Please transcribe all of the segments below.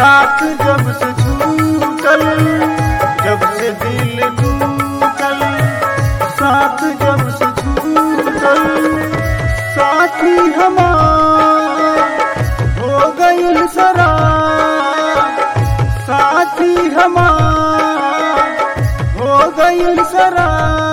साथ जब से छूटल जब से दिल टूटल साथ जब से छूटल साथी हमार हो गईल सरा साथी हमार हो गईल सरा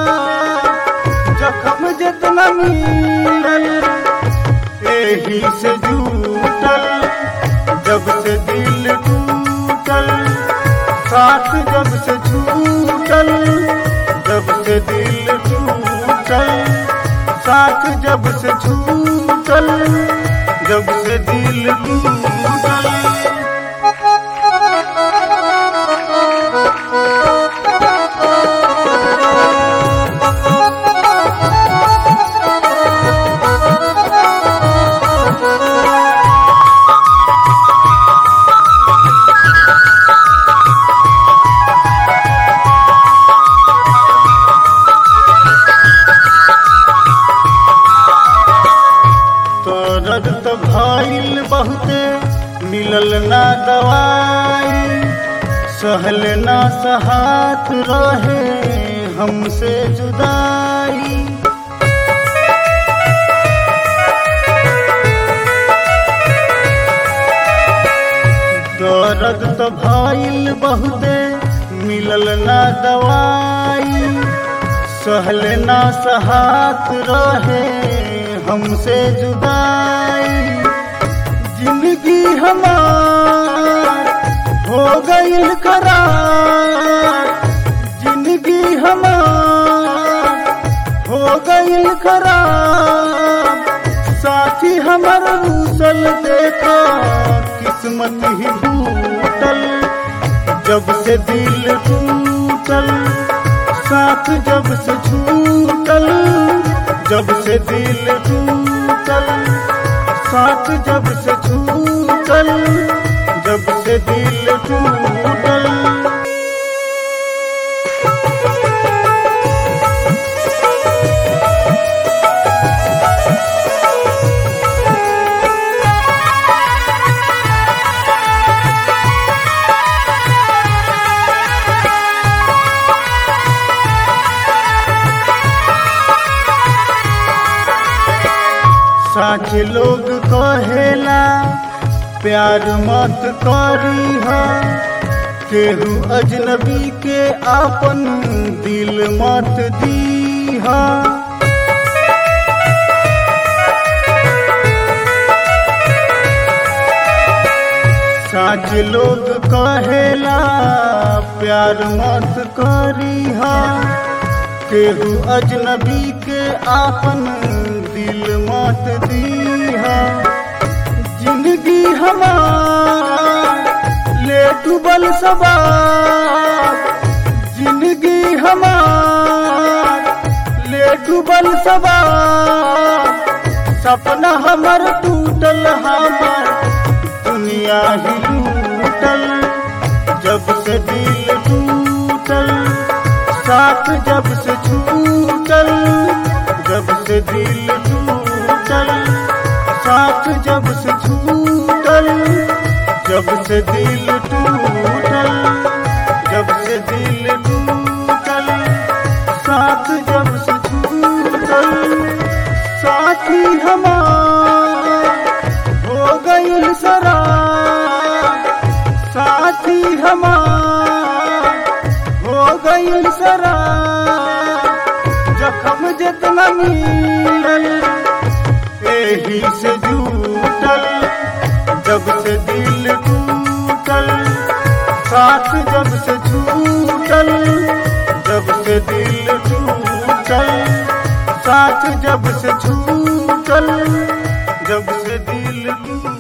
जखम जितना मिलल एही से जूटल जब से दिल टूटल साथ जब से छूटल जब से दिल टूटल साथ जब से छूटल जब से दिल टूटल दर्द तो भइल बहुते मिलल ना दवाई सहल ना सहात रहे हमसे जुदाई दर्द तो भइल बहुते मिलल ना दवाई सहल ना सहात रहे हमसे जुदाई जिंदगी हमार हो गई खराब जिंदगी हमार हो गई खराब साथी हमर रूसल देखा किस्मत ही टूटल जब से दिल टूटल साथ जब से छूटल जब से दिल टूटल साथ जब से छूटल जब से दिल टूटल साच लोग कहेला प्यार मत करी केहू अजनबी के आपन दिल मत दीहा साच लोग कहेला प्यार मत करी केहू अजनबी के आपन दिल मत दीहा जिंदगी हमार ले डूबल सवार जिंदगी हमार ले डूबल सवार सपना हमर टूटल हमर दुनिया ही लूटल जब से दिल टूटल साथ जब से छूटल जब से दिल टूटल साथ जब से छूटल जब से दिल टूटल जब से दिल टूटल साथ जब से छूटल साथी हमार हो गई सरा साथी हमार हो गई सरा जखम जितना मिलल एही से जूटल जब से दिल टूटल साथ जब से छूटल जब से दिल टूटल साथ जब से छूटल जब से दिल टूटल